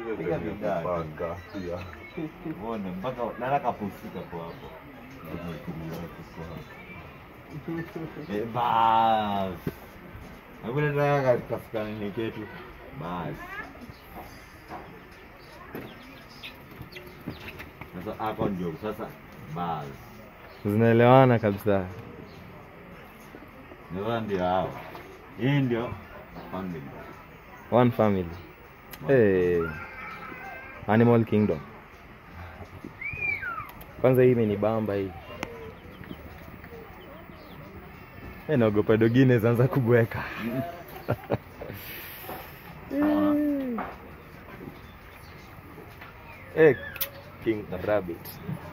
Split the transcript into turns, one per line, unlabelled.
Piga vidani.
Panga pia.
Uone mpaka nataka pusika kwa hapo. Tumetulia kwa hapo. Eh, bas. Hakuna nataka katika nini ketu. Bas. Sasa hapo ndio sasa bas.
Zinaelewana kabisa.
Ndio ndio hao. Hii ndio family.
One family. Hey. Animal Kingdom. Kwanza hii imenibamba hii. Hey, naogopa dogine zaanza kubweka. hey, King Rabbit.